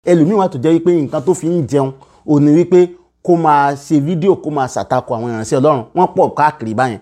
ẹlòmíì wà tó jẹ́ wípé nǹkan tó fi ń jẹun ò ní wípé kó máa ṣe fídíò kó máa ṣàtakò àwọn ìránṣẹ́ ọlọ́run wọ́n pọ̀ káàkiri báyẹn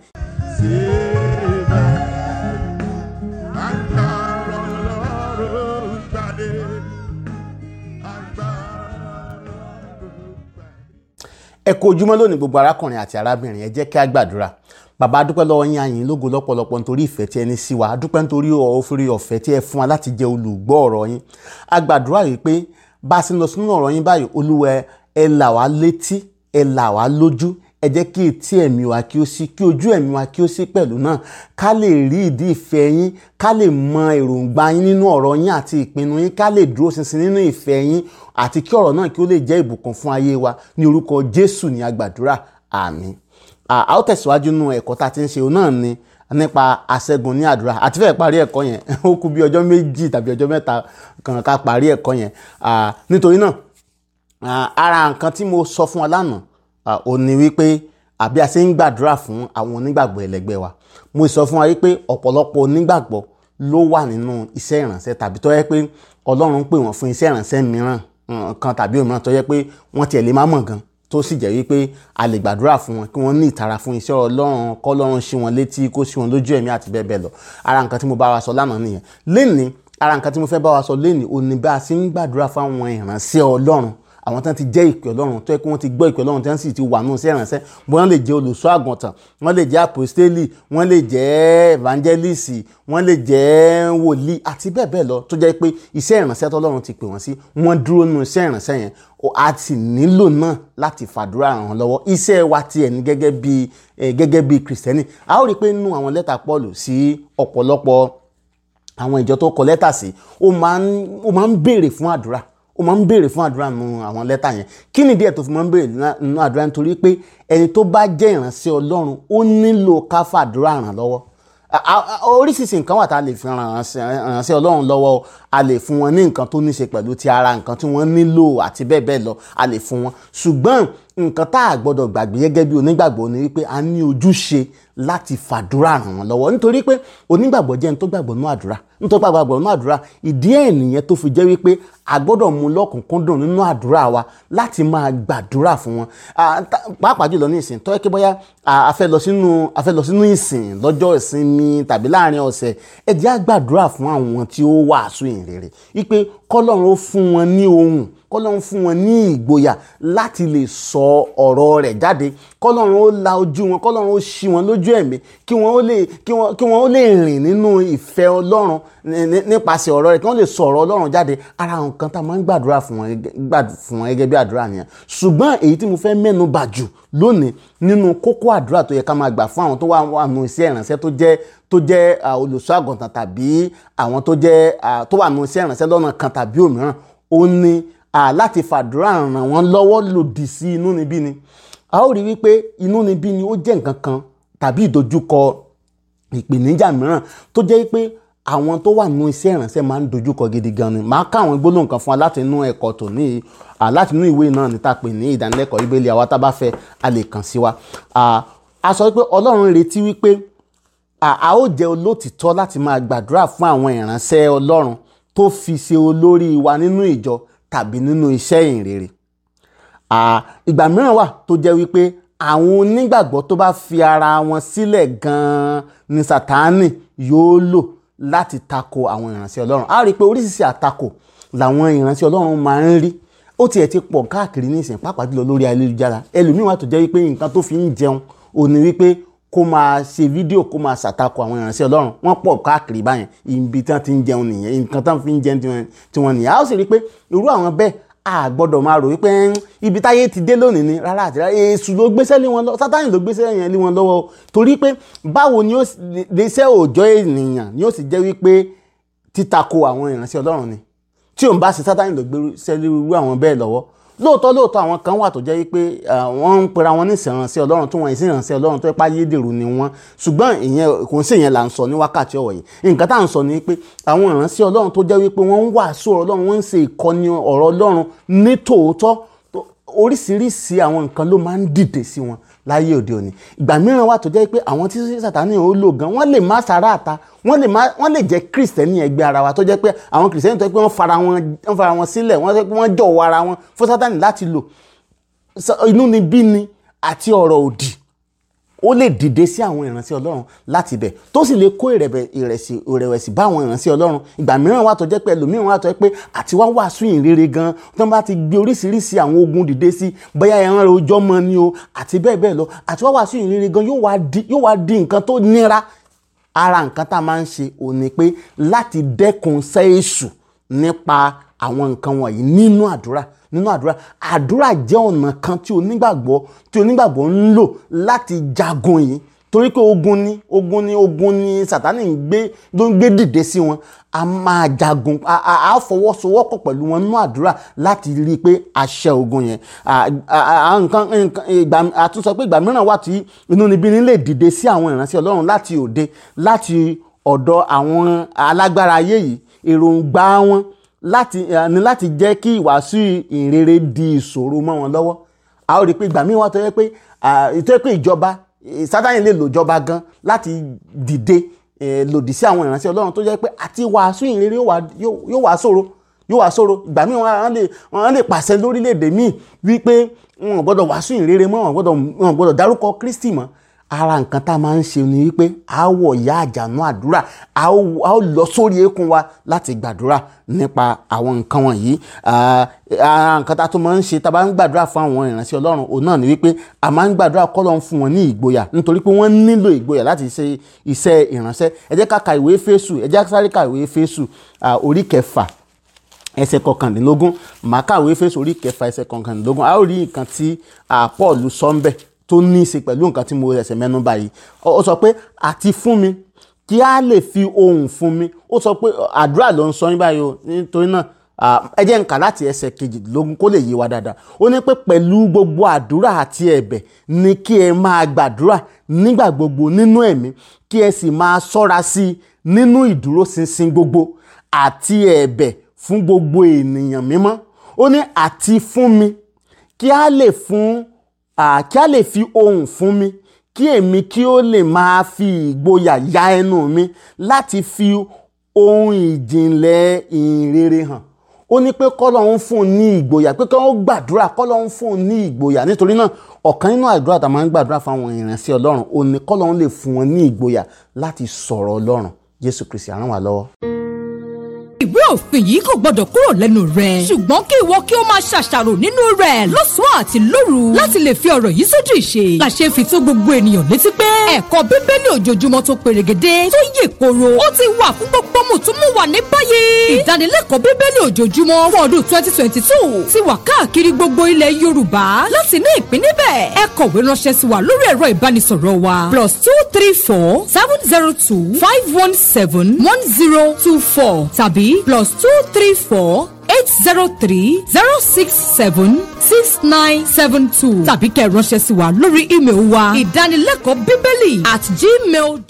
ẹ kú ojúmọ́ lónìí gbogbo arákùnrin àti arábìnrin ẹ jẹ́ kí a gbàdúrà bàbá adúpẹ́ lọ́wọ́ yín àyìn lógo lọ́pọ̀lọpọ̀ nítorí ìfẹ́ tí ẹ ní sí wa adúpẹ́ nítorí òfin ọ̀fẹ́ tí ẹ fún wa láti jẹ́ olùgbọ́ ọ̀rọ̀ yín a gbàdúrà yìí pé bá a sì ń lọ sínú ọ̀rọ̀ yín báyìí olúwa ẹ là wá létí ẹ là wá lójú ẹ jẹ́ kí etí ẹ̀mí wa kí ó sí kí ojú ẹ̀mí wa kí ó sí pẹ̀lú náà ká lè rí ìdí ìfẹ́ yín ká lè mọ èròǹgbà yín nínú ọ̀rọ̀ yín àti ìpinnu yín ká lè dúró ṣinṣin nínú ìfẹ́ yín àti kí ọ̀rọ̀ náà kí ó lè jẹ́ ìbùkún fún ayé wa ní orúkọ Jésù ní agbàdúrà àmín a ó tẹ̀síwájú nínú ẹ̀kọ́ tá a ti ń ṣe òun náà ni nípa àṣẹgun ní àdúrà àti fẹ́ẹ̀ parí ẹ̀kọ́ yẹn ó kù bí ọjọ́ méjì tàbí ọjọ́ mẹ́ta kan ká parí ẹ̀kọ́ yẹn nítorí náà ara nǹkan tí mo sọ fún wa lánàá ò ní wípé àbí a ṣe ń gbàdúrà fún àwọn onígbàgbọ́ ẹlẹgbẹ́ wa mo sọ fún wa wípé ọ̀pọ̀lọpọ̀ onígbàgbọ́ ló wà nínú iṣẹ́ ìrànṣẹ́ tàbí tó yẹ pé Ọlọ́run pè wọ́n fún iṣẹ́ ìrànṣẹ́ mìíràn kan tàbí òmíràn tó yẹ pé wọ́n tiẹ̀ lè má mọ̀ gan tó sì jẹ́ wípé a lè gbàdúrà fún wọn kí wọ́n ní ìtara fún iṣẹ́ Ọlọ́run kọ́lọ́run ṣí wọn létí kó ṣí wọn lójú ẹ̀mí àti bẹ́ẹ̀ bẹ́ẹ̀ lọ ara nǹkan tí mo bá wa sọ lánàá nìyẹn lénìí ara nǹkan tí mo fẹ́ bá wa sọ lénìí òní bá a ṣe ń gbàdúrà fáwọn ìránṣẹ́ Ọlọ́run àwọn tán ti jẹ́ ìpè ọlọ́run tó yẹ kí wọ́n ti gbọ́ ìpè ọlọ́run tí wọ́n sì ti wà nù sí ìrànṣẹ́ wọ́n lè jẹ́ olùṣọ́ àgùntàn wọ́n lè jẹ́ àpòstélì wọ́n lè jẹ́ evangelist wọ́n lè jẹ́ wòlíì àti bẹ́ẹ̀ bẹ́ẹ̀ lọ tó jẹ́ pé iṣẹ́ ìrànṣẹ́ tọ́lọ́run ti pè wọ́n sí wọ́n dúró nù iṣẹ́ ìrànṣẹ́ yẹn a ti nílò náà láti fàdúrà ràn wọ́n lọ́wọ́ iṣẹ́ wa tiẹ̀ ní gẹ́gẹ́ bí gẹ́gẹ́ bí kìrìsìtẹ́nì a ó rí i pé nínú àwọn lẹ́tà Pọ́ọ̀lù sí ọ̀pọ̀lọpọ̀ àwọn ìjọ tó kọ lẹ́tà sí ó máa ń béèrè fún àdúrà ó máa ń béèrè fún àdúrà nínú àwọn lẹ́tà yẹn kí ni díẹ̀ tó fi máa ń béèrè nínú àdúrà nítorí pé ẹni tó bá jẹ́ ìránṣẹ́ Ọlọ́run ó nílò ká fàdúrà ràn lọ́wọ́ oríṣiríṣi nǹkan wà tá a lè fi ránṣẹ́ Ọlọ́run lọ́wọ́ a lè fún wọn ní nǹkan tó ní ṣe pẹ̀lú ti ara nǹkan tí wọ́n nílò àti bẹ́ẹ̀ bẹ́ẹ̀ lọ a lè fún wọn ṣùgbọ́n nǹkan tá a gbọ́dọ̀ gbàgbé gẹ́gẹ́ bí onígbàgbọ́ ni wípé a ní ojúṣe láti fàdúrà ràn wọ́n lọ́wọ́ nítorí pé onígbàgbọ́ jẹ́ ẹni tó gbàgbọ́ nínú àdúrà nítorí pé àgbàgbọ́ nínú àdúrà ìdí ẹ̀ nìyẹn tó fi jẹ́ wípé a gbọ́dọ̀ mú lọ́kùnkúndùn nínú àdúrà wa láti máa gbàdúrà fún wọn pàápàá jùlọ ní ìsìn tó yẹ kí bóyá a fẹ́ lọ sínú a fẹ́ lọ sínú ìsìn lọ́jọ́ ìsinmi tàbí láàrin ọ̀sẹ̀ ẹ jẹ́ á gbàdúrà fún àwọn tí ó wàásù ìrere wípé kọ́lọ́run ó fún wọn ní ohùn kọ́lọ́run fún wọn ní ìgboyà láti lè sọ ọ̀rọ̀ rẹ̀ jáde kọ́lọ́run ó la ojú wọn kọ́lọ́run ó ṣí wọn lójú ẹ̀mí kí wọ́n ó lè kí wọ́n kí wọ́n ó lè rìn nínú ìfẹ́ ọlọ́run nípasẹ̀ ọ̀rọ̀ rẹ̀ kí wọ́n lè sọ ọ̀rọ̀ ọlọ́run jáde ara nǹkan tá a máa ń gbàdúrà fún wọn fún wọn gẹ́gẹ́ bí àdúrà nìyẹn ṣùgbọ́n èyí tí mo fẹ́ mẹ́nu bà jù lónìí nínú kókó àdúrà tó yẹ ká máa gbà fún àwọn tó wà wà nù iṣẹ́ ìrànṣẹ́ tó jẹ́ tó jẹ́ olùṣọ́ àgùntàn tàbí àwọn tó jẹ́ tó wà nù iṣẹ́ ìrànṣẹ́ lọ́nà kan tàbí òmíràn ó ní láti fàdúrà ràn wọ́n lọ́wọ́ lòdì sí inúnibíni a ó rí wípé inúnibíni ó jẹ́ nǹkan kan tàbí ìdojúkọ ìpèníjà mìíràn tó jẹ́ pé àwọn tó wà nínú iṣẹ́ ìrànṣẹ́ máa ń dojúkọ gidi gan ni màá ká àwọn gbólóhùn kan fún wa láti inú ẹ̀kọ́ tòní láti inú ìwé náà níta pè ní ìdánilẹ́kọ̀ọ́ Bíbélì àwa tá bá fẹ́ a lè kàn sí wa a sọ pé Ọlọ́run retí wípé a ó jẹ́ olótìtọ́ láti máa gbàdúrà fún àwọn ìrànṣẹ́ Ọlọ́run tó fi ṣe olórí wa nínú ìjọ tàbí nínú iṣẹ́ ìrere ìgbà mìíràn wà tó jẹ́ wípé àwọn onígbàgbọ́ tó bá fi ara wọn sílẹ̀ gan-an ni Sátánì yóò lò láti tako àwọn ìránṣẹ́ Ọlọ́run a rí i pé oríṣiríṣi àtakò làwọn ìránṣẹ́ Ọlọ́run máa ń rí ó tiẹ̀ ti pọ̀ káàkiri ní ìsìn pàápàá jùlọ lórí ayélujára ẹlòmíín wà tó jẹ́ wípé nǹkan tó fi ń jẹun ò ní wípé kó máa ṣe fídíò kó máa ṣàtakò àwọn ìránṣẹ́ Ọlọ́run wọ́n pọ̀ káàkiri báyẹn ibi tí wọ́n ti ń jẹun nìyẹn nǹkan tí wọ́n fi ń jẹun tiwọn nìyẹn a ó sì rí i pé irú àwọn bẹ́ẹ̀ a gbọ́dọ̀ máa rò wípé ibi táyé ti dé lónìí ni rárá àti rárá èṣù ló gbéṣẹ́ lé wọn lọ sátánì ló gbéṣẹ́ yẹn lé wọn lọ́wọ́ torí pé báwo ni ó léṣẹ́ òòjọ́ ènìyàn ni ó sì jẹ́ wípé títakò àwọn ìránṣẹ́ Ọlọ́run ni tí òun bá ṣe sátánì ló gbéṣẹ́ lé irú àwọn bẹ́ẹ̀ lọ́wọ́ lóòótọ́ lóòótọ́ àwọn kan wà tó jẹ́ wípé wọ́n ń pera wọn ní ìsìnránṣẹ́ ọlọ́run tó wọ́n ìsìnránṣẹ́ ọlọ́run tó ipá yédèrú ni wọ́n ṣùgbọ́n ìyẹn kò ń ṣèyẹn là ń sọ ní wákàtí ọ̀wọ̀ yìí nǹkan tá à ń sọ ni pé àwọn ìránṣẹ́ ọlọ́run tó jẹ́ wípé wọ́n ń wàásù ọlọ́run wọ́n ń ṣe ìkọ́ni ọ̀rọ̀ ọlọ́run ní tòótọ́ oríṣiríṣi àwọn nǹkan ló máa ń dìde sí wọn láyé òde òní ìgbà mìíràn wà tó jẹ́ pé àwọn tí sátani ò lò gan wọ́n lè má sára àta wọ́n lè má wọ́n lè jẹ́ kristẹni ẹgbẹ́ ara wa tó jẹ́ pé àwọn kristẹni tó jẹ́ pé wọ́n fara wọn wọ́n fara wọn sílẹ̀ wọ́n jẹ́ pé wọ́n jọ̀wọ́ ara wọn fún sátani láti lò inú ni bí ni àti ọ̀rọ̀ òdì ó lè dìde sí àwọn ìránṣẹ́ ọlọ́run láti bẹ̀ tó sì lè kó ìrẹ̀wẹ̀sì ìrẹ̀wẹ̀sì bá àwọn ìránṣẹ́ ọlọ́run ìgbà mìíràn wà tó jẹ́ pé ẹlòmíràn wà tó jẹ́ pé àti wá wàásù ìrere gan tó bá ti gbé oríṣiríṣi àwọn ogun dìde sí bóyá ẹran rẹ ojọ́ mọ́ ni o àti bẹ́ẹ̀ bẹ́ẹ̀ lọ àti wá wàásù ìrere gan yóò wá di nǹkan tó nira ara nǹkan tá a máa ń ṣe ò ní pé láti dẹ́kun sẹ́ẹ̀sù nípa àwọn nǹkan wọ̀nyí nínú àdúrà nínú àdúrà àdúrà jẹ́ ọ̀nà kan tí onígbàgbọ́ tí onígbàgbọ́ ń lò láti jagun yìí torí pé ogun ni ogun ni ogun ni sátani ń gbé ló ń gbé dìde sí wọn a máa jagun a fọwọ́sowọ́pọ̀ pẹ̀lú wọn nínú àdúrà láti rí i pé a ṣẹ́ ogun yẹn nǹkan ìgbà àtúnṣe pé ìgbà mìíràn wà tí inúnibíni lè dìde sí àwọn ìránṣẹ́ ọlọ́run láti òde láti ọ̀dọ̀ àwọn alágbára ayé yìí èròǹgbà wọn láti ní láti jẹ́ kí ìwàásù ìrere di ìṣòro mọ́ wọn lọ́wọ́ a ó rí i pé ìgbà míì wá tó yẹ pé tó yẹ pé ìjọba sátani lè lò ìjọba gan láti dìde lòdì sí àwọn ìránṣẹ́ ọlọ́run tó jẹ́ pé àti wàásù ìrere yóò wá ṣòro yóò wá ṣòro ìgbà míì wọ́n lè pàṣẹ lórílẹ̀‐èdè míì wípé wọn ò gbọ́dọ̀ wàásù ìrere mọ́ wọn ò gbọ́dọ̀ dárúkọ Kristi mọ́ ara nǹkan tá a máa ń ṣe ni wípé a wọ̀ ya àjànú àdúrà a ó lọ sórí eékún wa láti gbàdúrà nípa àwọn nǹkan wọ̀nyí ara nǹkan tá a tún máa ń ṣe tá a bá ń gbàdúrà fún àwọn ìránṣẹ́ ọlọ́run òun náà ni wípé a máa ń gbàdúrà kọ́lọ́run fún wọn ní ìgboyà nítorí pé wọ́n nílò ìgboyà láti ṣe iṣẹ́ ìránṣẹ́ ẹ jẹ́ ká ka ìwé Éfésù ẹ jẹ́ ká sáré ka ìwé Éfésù orí kẹfà ẹsẹ̀ kọkàndínlógún màá kàwé Éfésù orí kẹfà ẹsẹ̀ kọkàndínlógún a ó rí nǹkan tí Paul sọ ń bẹ̀ tó ní í ṣe pẹ̀lú nǹkan tí mo ẹsẹ̀ mẹ́nu báyìí ó sọ pé àti fún mi kí a lè fi ohùn fún mi ó sọ pé àdúrà ló ń sọ yín báyìí o nítorí náà ẹ jẹ́ n kà láti ẹsẹ̀ kejìdínlógún kó lè yé wa dáadáa ó ní pé pẹ̀lú gbogbo àdúrà àti ẹ̀bẹ̀ ni kí ẹ máa gbàdúrà nígbà gbogbo nínú ẹ̀mí kí ẹ sì máa ṣọ́ra sí i nínú ìdúróṣinṣin gbogbo àti ẹ̀bẹ̀ fún gbogbo ènìyàn mímọ́ ó ní àti fún mi kí a lè fún kí a lè fi ohùn fún mi kí èmi kí ó lè máa fi ìgboyà ya ẹnu mi láti fi ohun ìjìnlẹ̀ ìrere hàn ó ní pé kọ́lọ́hún fún un ní ìgboyà pé kọ́lọ́hún gbàdúrà kọ́lọ́hún fún un ní ìgboyà nítorí náà ọ̀kan nínú àdúrà tá a máa ń gbàdúrà fún àwọn ìránṣẹ́ ọlọ́run ó ní kọ́lọ́hún lè fún wọn ní ìgboyà láti sọ̀rọ̀ ọlọ́run jésù kristi á ràn wá lọ́wọ́ ìwé òfin yìí kò gbọdọ̀ kúrò lẹ́nu rẹ̀. ṣùgbọ́n kí ìwọ kí o máa ṣàṣàrò nínú rẹ̀ lọ́sàn-án àti lóru láti lè fi ọ̀rọ̀ yìí sójú ìṣe. làṣẹ fi tó gbogbo ènìyàn létí pé ẹ̀kọ́ bíbélì ojoojúmọ́ tó perégedé tó yè koro ó ti wà fún gbogbo mùtúmùwà ní báyìí. ìdánilẹ́kọ̀ọ́ bíbélì ojoojúmọ́ fún ọdún twenty twenty two ti wà káàkiri gbogbo ilẹ̀ yorùbá láti ní ìpín níbẹ̀. ẹ kọ̀wé ránṣẹ́ sí wa lórí ẹ̀rọ ìbánisọ̀rọ̀ wa plus two three four seven zero two five one seven one zero two four tàbí plus two three four eight zero three zero six seven six nine seven two tàbí kẹ́ ẹ ránṣẹ́ sí wa lórí ímeèlì wa ìdánilẹ́kọ̀ọ́ bíbélì at gmail.